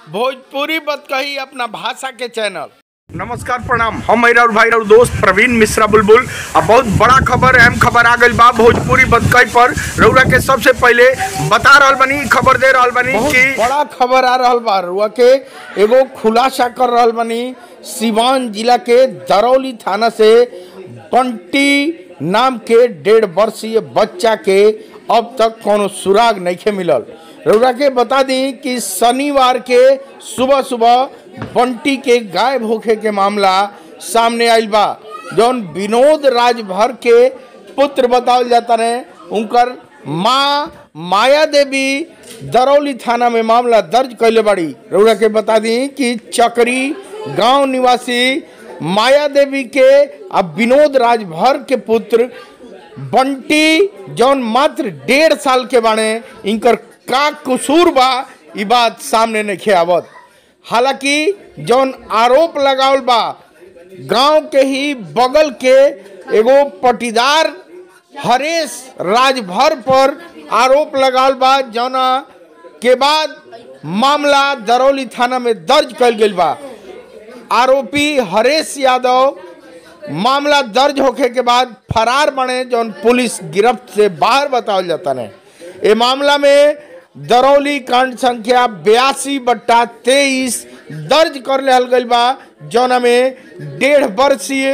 भोजपुरी बत कही अपना भाषा के चैनल नमस्कार प्रणाम हम मेरा और भाई और दोस्त प्रवीण मिश्रा बुलबुल अब बहुत बड़ा खबर अहम खबर आ गई बा भोजपुरी बतकई पर रउरा के सबसे पहले बता रहल बनी खबर दे रहल बनी कि बड़ा खबर आ रहल बा रउआ के एगो खुलासा कर रहल बनी सिवान जिला के दरौली थाना से बंटी नाम के डेढ़ वर्षीय बच्चा के अब तक कोनो सुराग नहीं मिलल रउरा के बता दी कि शनिवार के सुबह सुबह बंटी के गायब होखे के मामला सामने आइल बा जौन विनोद राजभर के पुत्र बतावल जाता रहे उनकर माँ माया देवी दरौली थाना में मामला दर्ज कैले बाड़ी रउरा के बता दी कि चकरी गांव निवासी माया देवी के अब विनोद राजभर के पुत्र बंटी जौन मात्र डेढ़ साल के बाणे इनकर का कसूर बा ई बात सामने नहीं आवत हालांकि जौन आरोप लगावल बा गांव के ही बगल के एगो पटीदार हरेश राजभर पर आरोप लगावल बा जौना के बाद मामला दरौली थाना में दर्ज कल गई बा आरोपी हरेश यादव मामला दर्ज होखे के बाद फरार बने जौन पुलिस गिरफ्त से बाहर बतावल जाता है ये मामला में दरौली कांड संख्या बयासी बट्टा तेईस दर्ज कर लिहल गई बा जौना में डेढ़ वर्षीय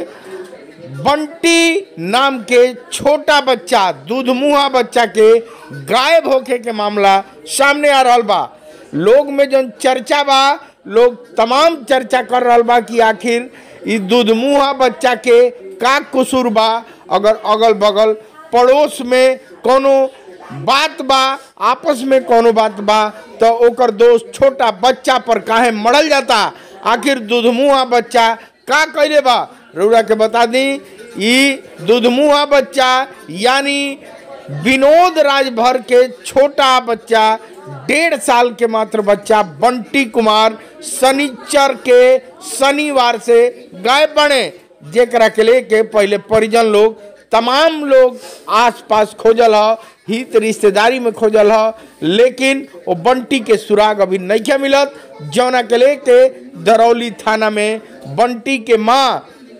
बंटी नाम के छोटा बच्चा दूधमुहा बच्चा के गायब होखे के मामला सामने आ रहल बा लोग में जौन चर्चा बा लोग तमाम चर्चा कर रहल बा कि आखिर ई दूधमुहा बच्चा के का कसूर बा अगर अगल बगल पड़ोस में कोनो बात बा आपस में कोनो बात बा तो ओकर दोस्त छोटा बच्चा पर काहे मरल जाता आखिर दूधमुहा बच्चा का कैले बा रउरा के बता दी ई दूधमुहा बच्चा यानी विनोद राजभर के छोटा बच्चा डेढ़ साल के मात्र बच्चा बंटी कुमार शनिचर के शनिवार से गायब बने जेकरा के लेके पहले परिजन लोग तमाम लोग आसपास खोजल ह हित रिश्तेदारी में खोजल ह लेकिन वो बंटी के सुराग अभी नहीं मिलत जौना के लेके दरौली थाना में बंटी के माँ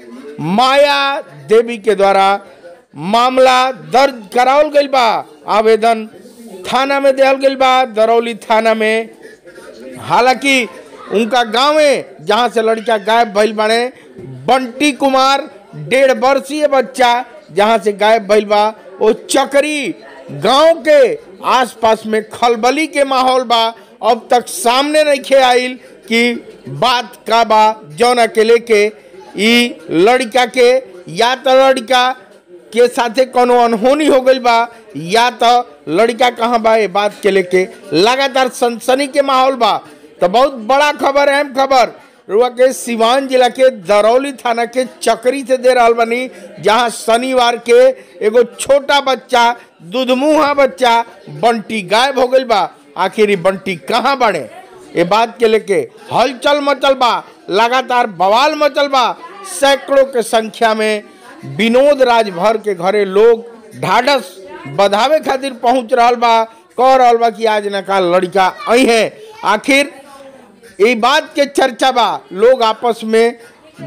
माया देवी के द्वारा मामला दर्ज करावल गई बा आवेदन थाना में दिहल गई बा दरौली थाना में हालांकि उनका गांव में जहां से लड़का गायब भइल बने बंटी कुमार डेढ़ वर्षीय बच्चा जहां से गायब भइल बा वो चकरी गांव के आसपास में खलबली के माहौल बा अब तक सामने नहीं खे आइल कि बात का बा जौन के लेके ई लड़का के या तो लड़का के साथे कोनो अनहोनी हो गई बा या तो लड़का कहाँ बा ये बात के लेके लगातार सनसनी के माहौल बा तो बहुत बड़ा खबर अहम खबर रुआ के सिवान जिला के दरौली थाना के चकरी से दे रहल बनी जहाँ शनिवार के एगो छोटा बच्चा दूधमुहा बच्चा बंटी गायब हो गई बा आखिर ई बंटी कहाँ बने ये बात के लेके हलचल मचल बा लगातार बवाल मचल बा सैकड़ों के संख्या में विनोद राजभर के घरे लोग ढाढ़स बधावे खातिर पहुंच रहल बा कह रहल बा कि आज न काल लड़का आई है आखिर ये बात के चर्चा बा लोग आपस में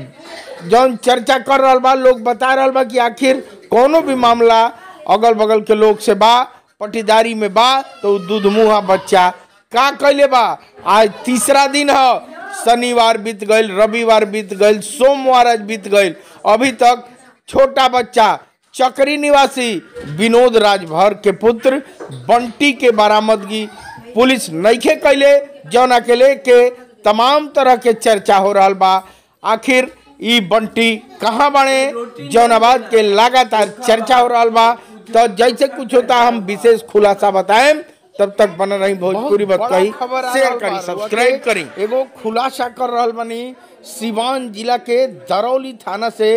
जौन चर्चा कर रहल बा लोग बता रहल बा कि आखिर कोनो भी मामला अगल बगल के लोग से बा पटीदारी में बा तो दूध मुहा बच्चा का कैले बा आज तीसरा दिन है शनिवार बीत गईल रविवार बीत गईल सोमवार आज बीत गईल अभी तक छोटा बच्चा चकरी निवासी विनोद राजभर के पुत्र बंटी के बरामदगी पुलिस नईखे कैले जौना के लेके तमाम तरह के चर्चा हो रहा बा आखिर ई बंटी कहाँ बने जौनाबाद के लगातार चर्चा हो रहा बा तो जैसे कुछ होता हम विशेष खुलासा बताएं तब तक बन रही भोजपुरी बात कही शेयर करी सब्सक्राइब करी एगो खुलासा कर रहल बनी सिवान जिला के दरौली थाना से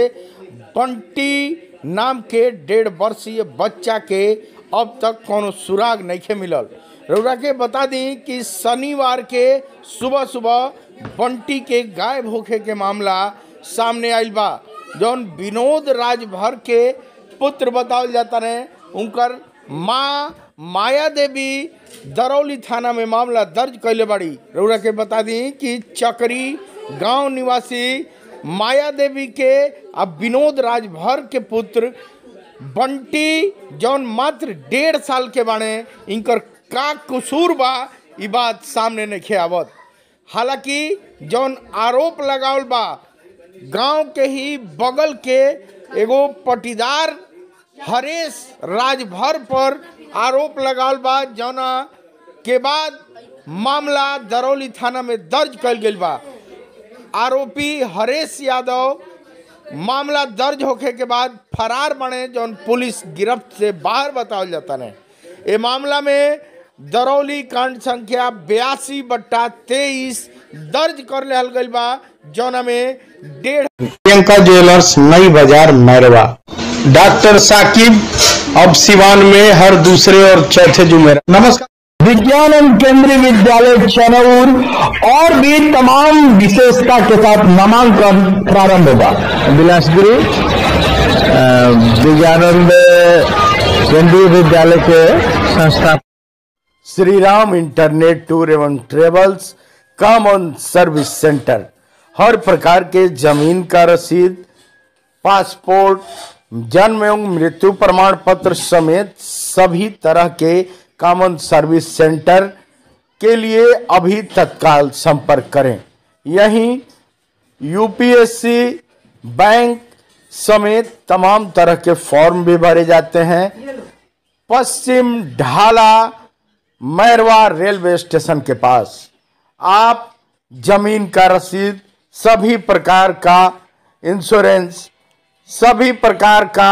बंटी नाम के डेढ़ वर्षीय बच्चा के अब तक कोनो सुराग नहीं मिलल रउरा के बता दी कि शनिवार के सुबह सुबह बंटी के गायब होखे के मामला सामने आइल बा जौन विनोद राजभर के पुत्र बतावल जाता रहे उनकर माँ माया देवी दरौली थाना में मामला दर्ज कैले बाड़ी रउरा के बता दी कि चकरी गांव निवासी माया देवी के अब विनोद राजभर के पुत्र बंटी जौन मात्र डेढ़ साल के बाणे इनकर का कसूर बा ई बात सामने नहीं आवत हालांकि जौन आरोप लगावल बा गांव के ही बगल के एगो पटीदार हरेश राजभर पर आरोप लगावल बा जौना के बाद मामला दरौली थाना में दर्ज कल गई बा आरोपी हरेश यादव मामला दर्ज होखे के बाद फरार बने जौन पुलिस गिरफ्त से बाहर बतावल जाता ने ये मामला में दरौली कांड संख्या बयासी बट्टा तेईस दर्ज कर लिहल गई बा जौना में डेढ़ प्रियंका ज्वेलर्स नई बाजार मैरवा डॉक्टर साकिब अब सिवान में हर दूसरे और चौथे जुमेरा नमस्कार विज्ञान एवं केंद्रीय विद्यालय चनौर और भी तमाम विशेषता के साथ नामांकन प्रारंभ होगा बिलासपुरी विज्ञानंद केंद्रीय विद्यालय के संस्था श्री राम इंटरनेट टूर एवं ट्रेवल्स कॉमन सर्विस सेंटर हर प्रकार के जमीन का रसीद पासपोर्ट जन्म एवं मृत्यु प्रमाण पत्र समेत सभी तरह के कॉमन सर्विस सेंटर के लिए अभी तत्काल संपर्क करें यहीं यूपीएससी बैंक समेत तमाम तरह के फॉर्म भी भरे जाते हैं पश्चिम ढाला मैरवा रेलवे स्टेशन के पास आप जमीन का रसीद सभी प्रकार का इंश्योरेंस सभी प्रकार का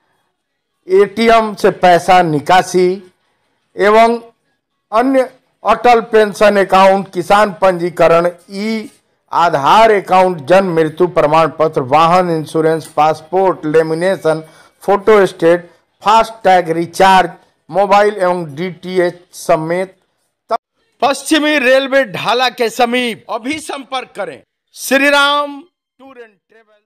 एटीएम से पैसा निकासी एवं अन्य अटल पेंशन अकाउंट किसान पंजीकरण ई आधार अकाउंट जन्म मृत्यु प्रमाण पत्र वाहन insurance passport lamination photostat fast tag recharge mobile एवं डीटीएच समेत पश्चिमी रेलवे ढाला के समीप अभी संपर्क करें Shri Ram tour and travel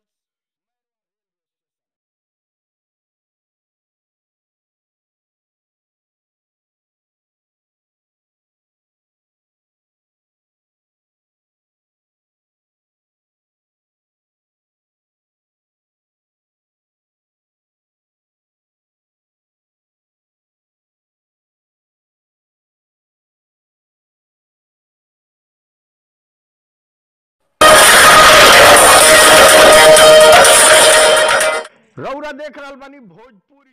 रौरा देख रहल बानी भोजपुरी